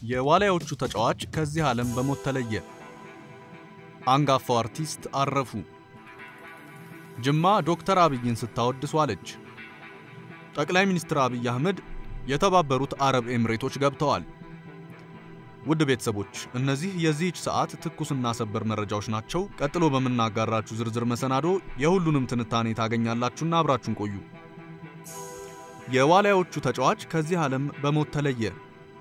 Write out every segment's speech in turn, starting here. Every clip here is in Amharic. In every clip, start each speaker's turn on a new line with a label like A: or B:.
A: የዋልያዎቹ ተጫዋች ከዚህ ዓለም በሞት ተለየ። አንጋፋው አርቲስት አረፉ። ጅማ ዶክተር አብይን ስታወድስ ዋለች። ጠቅላይ ሚኒስትር አብይ አህመድ የተባበሩት አረብ ኤምሬቶች ገብተዋል። ውድ ቤተሰቦች እነዚህ የዚህች ሰዓት ትኩስና ሰበር መረጃዎች ናቸው። ቀጥሎ በምናጋራችሁ ዝርዝር መሰናዶ የሁሉንም ትንታኔ ታገኛላችሁና አብራችሁን ቆዩ። የዋልያዎቹ ተጫዋች ከዚህ ዓለም በሞት ተለየ።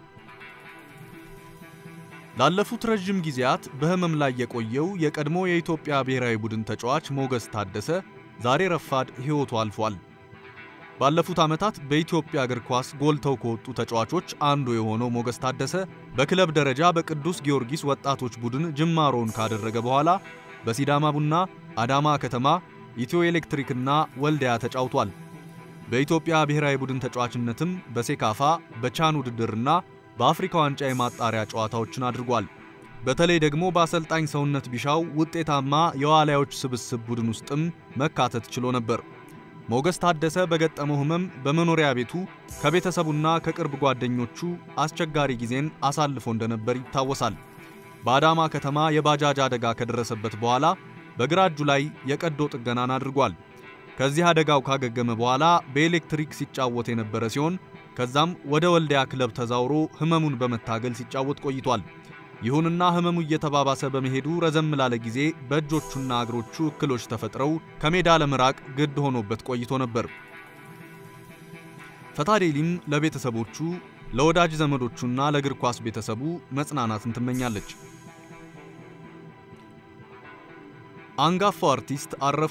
A: ላለፉት ረዥም ጊዜያት በህመም ላይ የቆየው የቀድሞ የኢትዮጵያ ብሔራዊ ቡድን ተጫዋች ሞገስ ታደሰ ዛሬ ረፋድ ሕይወቱ አልፏል። ባለፉት ዓመታት በኢትዮጵያ እግር ኳስ ጎልተው ከወጡ ተጫዋቾች አንዱ የሆነው ሞገስ ታደሰ በክለብ ደረጃ በቅዱስ ጊዮርጊስ ወጣቶች ቡድን ጅማሮውን ካደረገ በኋላ በሲዳማ ቡና፣ አዳማ ከተማ፣ ኢትዮ ኤሌክትሪክና ወልዲያ ተጫውቷል። በኢትዮጵያ ብሔራዊ ቡድን ተጫዋችነትም በሴካፋ በቻን ውድድርና በአፍሪካ ዋንጫ የማጣሪያ ጨዋታዎችን አድርጓል። በተለይ ደግሞ በአሰልጣኝ ሰውነት ቢሻው ውጤታማ የዋልያዎች ስብስብ ቡድን ውስጥም መካተት ችሎ ነበር። ሞገስ ታደሰ በገጠመው ህመም በመኖሪያ ቤቱ ከቤተሰቡና ከቅርብ ጓደኞቹ አስቸጋሪ ጊዜን አሳልፎ እንደነበር ይታወሳል። በአዳማ ከተማ የባጃጅ አደጋ ከደረሰበት በኋላ በግራ እጁ ላይ የቀዶ ጥገናን አድርጓል። ከዚህ አደጋው ካገገመ በኋላ በኤሌክትሪክ ሲጫወት የነበረ ሲሆን ከዛም ወደ ወልዲያ ክለብ ተዛውሮ ህመሙን በመታገል ሲጫወት ቆይቷል። ይሁንና ህመሙ እየተባባሰ በመሄዱ ረዘም ላለ ጊዜ በእጆቹና እግሮቹ እክሎች ተፈጥረው ከሜዳ ለመራቅ ግድ ሆኖበት ቆይቶ ነበር። ፈታዴሊም ለቤተሰቦቹ ለወዳጅ ዘመዶቹና ለእግር ኳስ ቤተሰቡ መጽናናትን ትመኛለች። አንጋፋው አርቲስት አረፉ።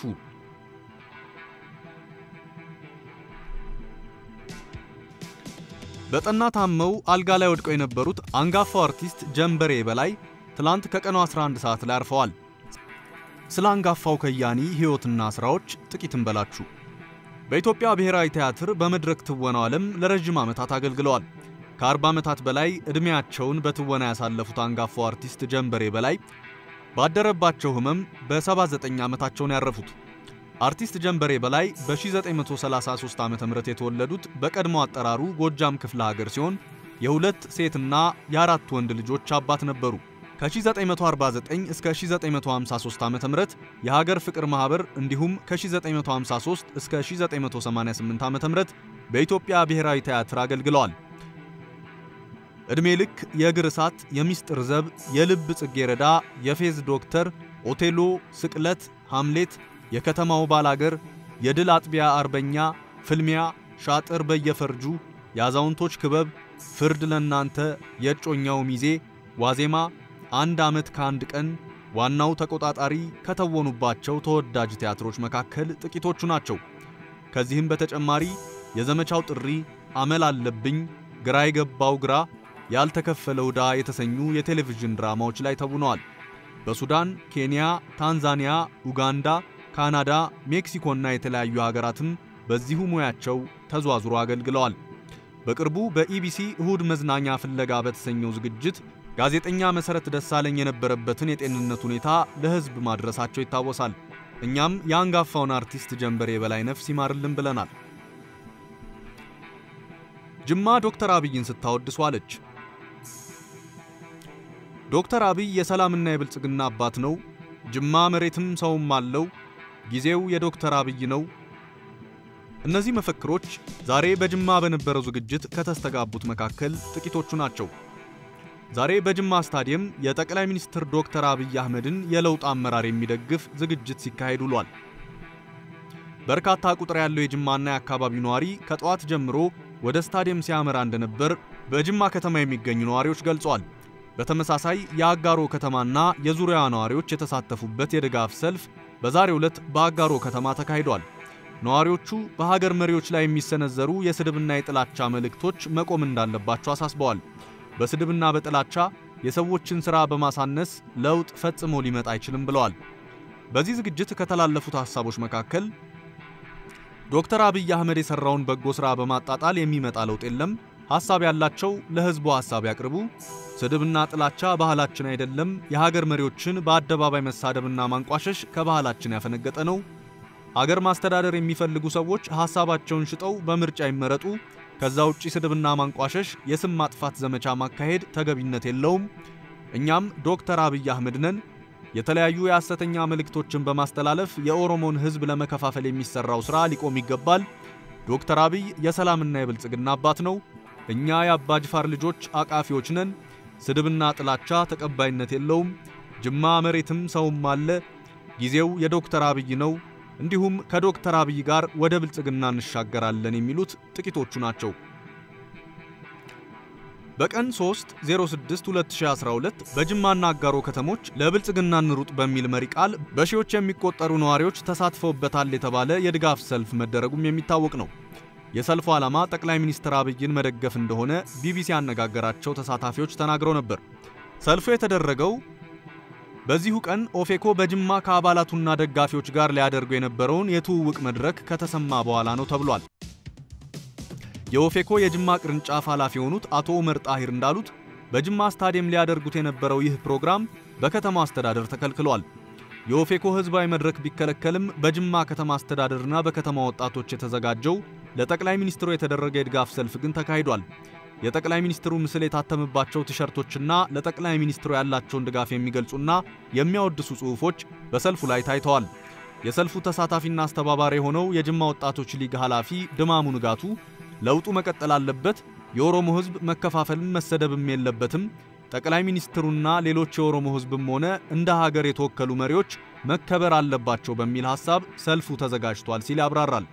A: በጠና ታመው አልጋ ላይ ወድቀው የነበሩት አንጋፋው አርቲስት ጀንበሬ በላይ ትላንት ከቀኑ 11 ሰዓት ላይ አርፈዋል። ስለ አንጋፋው ከያኒ ሕይወትና ሥራዎች ጥቂት እንበላችሁ። በኢትዮጵያ ብሔራዊ ቲያትር በመድረክ ትወናው ዓለም ለረዥም ዓመታት አገልግለዋል። ከ40 ዓመታት በላይ ዕድሜያቸውን በትወና ያሳለፉት አንጋፋው አርቲስት ጀንበሬ በላይ ባደረባቸው ሕመም በ79 ዓመታቸውን ያረፉት። አርቲስት ጀንበሬ በላይ በ1933 ዓ.ም የተወለዱት በቀድሞ አጠራሩ ጎጃም ክፍለ ሀገር ሲሆን የሁለት ሴትና የአራት ወንድ ልጆች አባት ነበሩ። ከ1949 እስከ 1953 ዓ.ም የሀገር ፍቅር ማህበር እንዲሁም ከ1953 እስከ 1988 ዓ.ም በኢትዮጵያ ብሔራዊ ቲያትር አገልግለዋል። ዕድሜ ልክ የእግር እሳት፣ የሚስጥር ዘብ፣ የልብ ጽጌረዳ፣ የፌዝ ዶክተር፣ ኦቴሎ፣ ስቅለት፣ ሐምሌት የከተማው ባላገር፣ የድል አጥቢያ አርበኛ፣ ፍልሚያ፣ ሻጥር በየፈርጁ፣ የአዛውንቶች ክበብ፣ ፍርድ ለናንተ፣ የእጮኛው ሚዜ፣ ዋዜማ፣ አንድ ዓመት ከአንድ ቀን፣ ዋናው ተቆጣጣሪ ከተወኑባቸው ተወዳጅ ቲያትሮች መካከል ጥቂቶቹ ናቸው። ከዚህም በተጨማሪ የዘመቻው ጥሪ፣ አመል አለብኝ፣ ግራ የገባው ግራ፣ ያልተከፈለ ዕዳ የተሰኙ የቴሌቪዥን ድራማዎች ላይ ተውነዋል። በሱዳን፣ ኬንያ፣ ታንዛኒያ፣ ኡጋንዳ ካናዳ፣ ሜክሲኮና የተለያዩ ሀገራትም በዚሁ ሙያቸው ተዟዙሮ አገልግለዋል። በቅርቡ በኢቢሲ እሁድ መዝናኛ ፍለጋ በተሰኘው ዝግጅት ጋዜጠኛ መሰረት ደሳለኝ የነበረበትን የጤንነት ሁኔታ ለሕዝብ ማድረሳቸው ይታወሳል። እኛም የአንጋፋውን አርቲስት ጀንበሬ በላይ ነፍስ ይማርልን ብለናል። ጅማ ዶክተር አብይን ስታወድስ ዋለች። ዶክተር አብይ የሰላምና የብልጽግና አባት ነው። ጅማ መሬትም ሰውም አለው። ጊዜው የዶክተር አብይ ነው። እነዚህ መፈክሮች ዛሬ በጅማ በነበረው ዝግጅት ከተስተጋቡት መካከል ጥቂቶቹ ናቸው። ዛሬ በጅማ ስታዲየም የጠቅላይ ሚኒስትር ዶክተር አብይ አህመድን የለውጥ አመራር የሚደግፍ ዝግጅት ሲካሄድ ውሏል። በርካታ ቁጥር ያለው የጅማና የአካባቢው ነዋሪ ከጠዋት ጀምሮ ወደ ስታዲየም ሲያመራ እንደነበር በጅማ ከተማ የሚገኙ ነዋሪዎች ገልጸዋል። በተመሳሳይ የአጋሮ ከተማና የዙሪያዋ ነዋሪዎች የተሳተፉበት የድጋፍ ሰልፍ በዛሬው ዕለት በአጋሮ ከተማ ተካሂዷል። ነዋሪዎቹ በሀገር መሪዎች ላይ የሚሰነዘሩ የስድብና የጥላቻ መልእክቶች መቆም እንዳለባቸው አሳስበዋል። በስድብና በጥላቻ የሰዎችን ሥራ በማሳነስ ለውጥ ፈጽሞ ሊመጣ አይችልም ብለዋል። በዚህ ዝግጅት ከተላለፉት ሐሳቦች መካከል ዶክተር አብይ አህመድ የሠራውን በጎ ሥራ በማጣጣል የሚመጣ ለውጥ የለም፣ ሐሳብ ያላቸው ለሕዝቡ ሐሳብ ያቅርቡ፣ ስድብና ጥላቻ ባህላችን አይደለም፣ የሀገር መሪዎችን በአደባባይ መሳደብና ማንቋሸሽ ከባህላችን ያፈነገጠ ነው፣ አገር ማስተዳደር የሚፈልጉ ሰዎች ሐሳባቸውን ሽጠው በምርጫ ይመረጡ፣ ከዛ ውጪ ስድብና ማንቋሸሽ፣ የስም ማጥፋት ዘመቻ ማካሄድ ተገቢነት የለውም። እኛም ዶክተር አብይ አህመድ ነን። የተለያዩ የሐሰተኛ መልእክቶችን በማስተላለፍ የኦሮሞን ሕዝብ ለመከፋፈል የሚሰራው ሥራ ሊቆም ይገባል። ዶክተር አብይ የሰላምና የብልጽግና አባት ነው። እኛ የአባ ጅፋር ልጆች አቃፊዎች ነን። ስድብና ጥላቻ ተቀባይነት የለውም። ጅማ መሬትም ሰውም አለ። ጊዜው የዶክተር አብይ ነው። እንዲሁም ከዶክተር አብይ ጋር ወደ ብልጽግና እንሻገራለን የሚሉት ጥቂቶቹ ናቸው። በቀን 3 06 2012 በጅማና አጋሮ ከተሞች ለብልጽግና እንሩጥ በሚል መሪ ቃል በሺዎች የሚቆጠሩ ነዋሪዎች ተሳትፈውበታል የተባለ የድጋፍ ሰልፍ መደረጉም የሚታወቅ ነው። የሰልፉ ዓላማ ጠቅላይ ሚኒስትር አብይን መደገፍ እንደሆነ ቢቢሲ ያነጋገራቸው ተሳታፊዎች ተናግረው ነበር። ሰልፉ የተደረገው በዚሁ ቀን ኦፌኮ በጅማ ከአባላቱና ደጋፊዎች ጋር ሊያደርጉ የነበረውን የትውውቅ መድረክ ከተሰማ በኋላ ነው ተብሏል። የኦፌኮ የጅማ ቅርንጫፍ ኃላፊ የሆኑት አቶ ኡመር ጣሂር እንዳሉት በጅማ ስታዲየም ሊያደርጉት የነበረው ይህ ፕሮግራም በከተማው አስተዳደር ተከልክሏል። የኦፌኮ ህዝባዊ መድረክ ቢከለከልም በጅማ ከተማ አስተዳደርና በከተማ ወጣቶች የተዘጋጀው ለጠቅላይ ሚኒስትሩ የተደረገ የድጋፍ ሰልፍ ግን ተካሂዷል። የጠቅላይ ሚኒስትሩ ምስል የታተመባቸው ቲሸርቶችና ለጠቅላይ ሚኒስትሩ ያላቸውን ድጋፍ የሚገልጹና የሚያወድሱ ጽሑፎች በሰልፉ ላይ ታይተዋል። የሰልፉ ተሳታፊና አስተባባሪ የሆነው የጅማ ወጣቶች ሊግ ኃላፊ ድማሙ ንጋቱ ለውጡ መቀጠል አለበት፣ የኦሮሞ ህዝብ መከፋፈልም መሰደብም የለበትም፣ ጠቅላይ ሚኒስትሩና ሌሎች የኦሮሞ ህዝብም ሆነ እንደ ሀገር የተወከሉ መሪዎች መከበር አለባቸው በሚል ሐሳብ ሰልፉ ተዘጋጅቷል ሲል ያብራራል።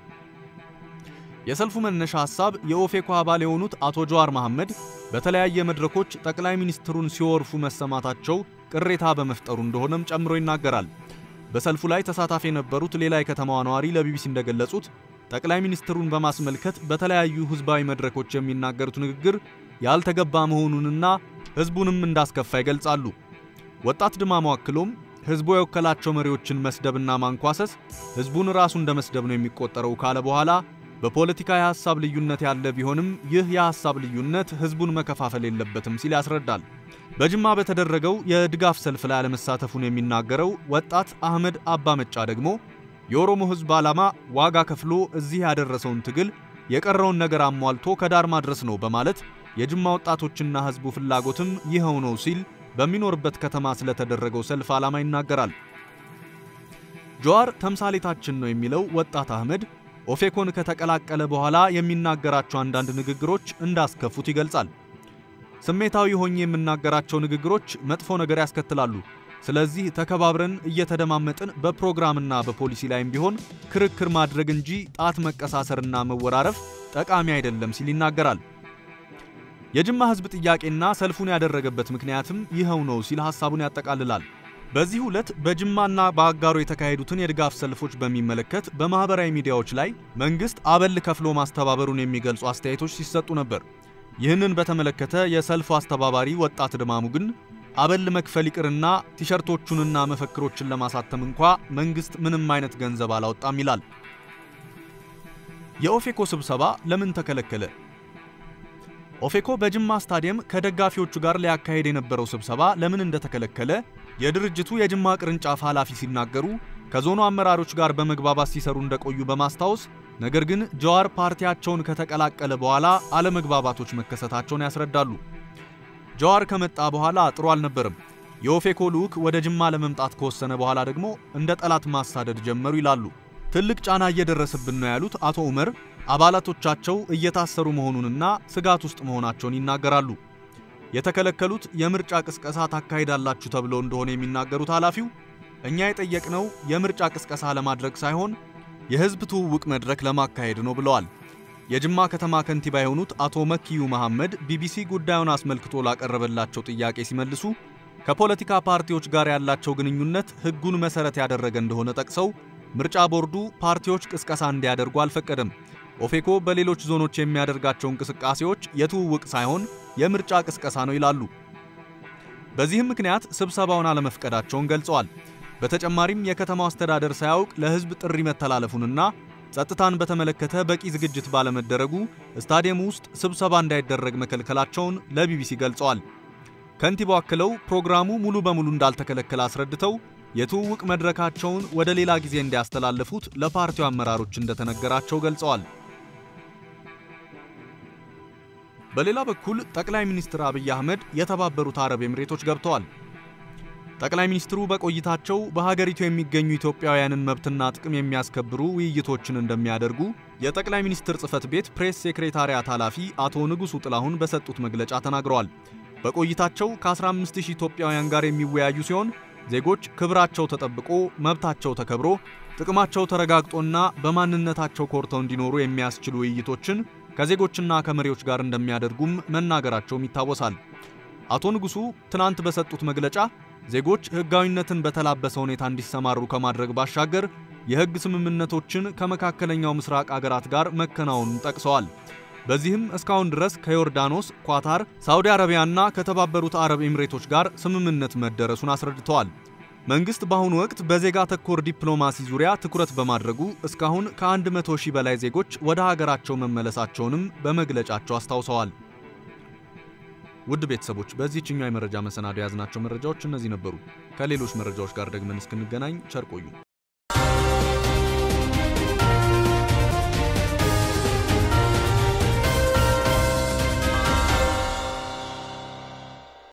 A: የሰልፉ መነሻ ሐሳብ የኦፌኮ አባል የሆኑት አቶ ጀዋር መሐመድ በተለያየ መድረኮች ጠቅላይ ሚኒስትሩን ሲወርፉ መሰማታቸው ቅሬታ በመፍጠሩ እንደሆነም ጨምሮ ይናገራል። በሰልፉ ላይ ተሳታፊ የነበሩት ሌላ የከተማዋ ነዋሪ ለቢቢሲ እንደገለጹት ጠቅላይ ሚኒስትሩን በማስመልከት በተለያዩ ህዝባዊ መድረኮች የሚናገሩት ንግግር ያልተገባ መሆኑንና ህዝቡንም እንዳስከፋ ይገልጻሉ። ወጣት ድማሙ አክሎም ህዝቡ የወከላቸው መሪዎችን መስደብና ማንኳሰስ ህዝቡን ራሱ እንደ መስደብ ነው የሚቆጠረው ካለ በኋላ በፖለቲካ የሐሳብ ልዩነት ያለ ቢሆንም ይህ የሐሳብ ልዩነት ህዝቡን መከፋፈል የለበትም ሲል ያስረዳል። በጅማ በተደረገው የድጋፍ ሰልፍ ላይ አለመሳተፉን የሚናገረው ወጣት አህመድ አባ መጫ ደግሞ የኦሮሞ ህዝብ ዓላማ ዋጋ ከፍሎ እዚህ ያደረሰውን ትግል የቀረውን ነገር አሟልቶ ከዳር ማድረስ ነው በማለት የጅማ ወጣቶችና ህዝቡ ፍላጎትም ይኸው ነው ሲል በሚኖርበት ከተማ ስለተደረገው ሰልፍ ዓላማ ይናገራል። ጀዋር ተምሳሌታችን ነው የሚለው ወጣት አህመድ ኦፌኮን ከተቀላቀለ በኋላ የሚናገራቸው አንዳንድ ንግግሮች እንዳስከፉት ይገልጻል። ስሜታዊ ሆኜ የምናገራቸው ንግግሮች መጥፎ ነገር ያስከትላሉ። ስለዚህ ተከባብረን እየተደማመጥን በፕሮግራምና በፖሊሲ ላይም ቢሆን ክርክር ማድረግ እንጂ ጣት መቀሳሰርና መወራረፍ ጠቃሚ አይደለም ሲል ይናገራል። የጅማ ህዝብ ጥያቄና ሰልፉን ያደረገበት ምክንያትም ይኸው ነው ሲል ሐሳቡን ያጠቃልላል። በዚህ ዕለት በጅማና በአጋሮ የተካሄዱትን የድጋፍ ሰልፎች በሚመለከት በማህበራዊ ሚዲያዎች ላይ መንግስት አበል ከፍሎ ማስተባበሩን የሚገልጹ አስተያየቶች ሲሰጡ ነበር። ይህንን በተመለከተ የሰልፉ አስተባባሪ ወጣት ድማሙ ግን አበል መክፈል ይቅርና ቲሸርቶቹንና መፈክሮችን ለማሳተም እንኳ መንግስት ምንም አይነት ገንዘብ አላወጣም ይላል። የኦፌኮ ስብሰባ ለምን ተከለከለ? ኦፌኮ በጅማ ስታዲየም ከደጋፊዎቹ ጋር ሊያካሄድ የነበረው ስብሰባ ለምን እንደተከለከለ የድርጅቱ የጅማ ቅርንጫፍ ኃላፊ ሲናገሩ ከዞኑ አመራሮች ጋር በመግባባት ሲሰሩ እንደቆዩ በማስታወስ ነገር ግን ጀዋር ፓርቲያቸውን ከተቀላቀለ በኋላ አለመግባባቶች መከሰታቸውን ያስረዳሉ። ጀዋር ከመጣ በኋላ ጥሩ አልነበርም። የኦፌኮ ልዑክ ወደ ጅማ ለመምጣት ከወሰነ በኋላ ደግሞ እንደ ጠላት ማሳደድ ጀመሩ ይላሉ። ትልቅ ጫና እየደረሰብን ነው ያሉት አቶ ኡመር አባላቶቻቸው እየታሰሩ መሆኑንና ስጋት ውስጥ መሆናቸውን ይናገራሉ። የተከለከሉት የምርጫ ቅስቀሳ ታካሂዳላችሁ ተብለው እንደሆነ የሚናገሩት ኃላፊው እኛ የጠየቅነው የምርጫ ቅስቀሳ ለማድረግ ሳይሆን የህዝብ ትውውቅ መድረክ ለማካሄድ ነው ብለዋል። የጅማ ከተማ ከንቲባ የሆኑት አቶ መኪዩ መሐመድ ቢቢሲ ጉዳዩን አስመልክቶ ላቀረበላቸው ጥያቄ ሲመልሱ ከፖለቲካ ፓርቲዎች ጋር ያላቸው ግንኙነት ህጉን መሰረት ያደረገ እንደሆነ ጠቅሰው ምርጫ ቦርዱ ፓርቲዎች ቅስቀሳ እንዲያደርጉ አልፈቀደም። ኦፌኮ በሌሎች ዞኖች የሚያደርጋቸው እንቅስቃሴዎች የትውውቅ ሳይሆን የምርጫ ቅስቀሳ ነው ይላሉ። በዚህም ምክንያት ስብሰባውን አለመፍቀዳቸውን ገልጸዋል። በተጨማሪም የከተማው አስተዳደር ሳያውቅ ለህዝብ ጥሪ መተላለፉንና ጸጥታን በተመለከተ በቂ ዝግጅት ባለመደረጉ ስታዲየሙ ውስጥ ስብሰባ እንዳይደረግ መከልከላቸውን ለቢቢሲ ገልጸዋል። ከንቲባው አክለው ፕሮግራሙ ሙሉ በሙሉ እንዳልተከለከለ አስረድተው የትውውቅ መድረካቸውን ወደ ሌላ ጊዜ እንዲያስተላልፉት ለፓርቲው አመራሮች እንደተነገራቸው ገልጸዋል። በሌላ በኩል ጠቅላይ ሚኒስትር አብይ አህመድ የተባበሩት አረብ ኤምሬቶች ገብተዋል። ጠቅላይ ሚኒስትሩ በቆይታቸው በሀገሪቱ የሚገኙ ኢትዮጵያውያንን መብትና ጥቅም የሚያስከብሩ ውይይቶችን እንደሚያደርጉ የጠቅላይ ሚኒስትር ጽህፈት ቤት ፕሬስ ሴክሬታሪያት ኃላፊ አቶ ንጉሱ ጥላሁን በሰጡት መግለጫ ተናግረዋል። በቆይታቸው ከ15000 ኢትዮጵያውያን ጋር የሚወያዩ ሲሆን ዜጎች ክብራቸው ተጠብቆ መብታቸው ተከብሮ ጥቅማቸው ተረጋግጦና በማንነታቸው ኮርተው እንዲኖሩ የሚያስችሉ ውይይቶችን ከዜጎችና ከመሪዎች ጋር እንደሚያደርጉም መናገራቸውም ይታወሳል። አቶ ንጉሱ ትናንት በሰጡት መግለጫ ዜጎች ሕጋዊነትን በተላበሰ ሁኔታ እንዲሰማሩ ከማድረግ ባሻገር የሕግ ስምምነቶችን ከመካከለኛው ምስራቅ አገራት ጋር መከናወኑን ጠቅሰዋል። በዚህም እስካሁን ድረስ ከዮርዳኖስ፣ ኳታር፣ ሳውዲ አረቢያና ከተባበሩት አረብ ኤምሬቶች ጋር ስምምነት መደረሱን አስረድተዋል። መንግስት በአሁኑ ወቅት በዜጋ ተኮር ዲፕሎማሲ ዙሪያ ትኩረት በማድረጉ እስካሁን ከ100 ሺህ በላይ ዜጎች ወደ ሀገራቸው መመለሳቸውንም በመግለጫቸው አስታውሰዋል። ውድ ቤተሰቦች በዚህችኛው የመረጃ መሰናዶ የያዝናቸው መረጃዎች እነዚህ ነበሩ። ከሌሎች መረጃዎች ጋር ደግመን እስክንገናኝ ቸር ቆዩ።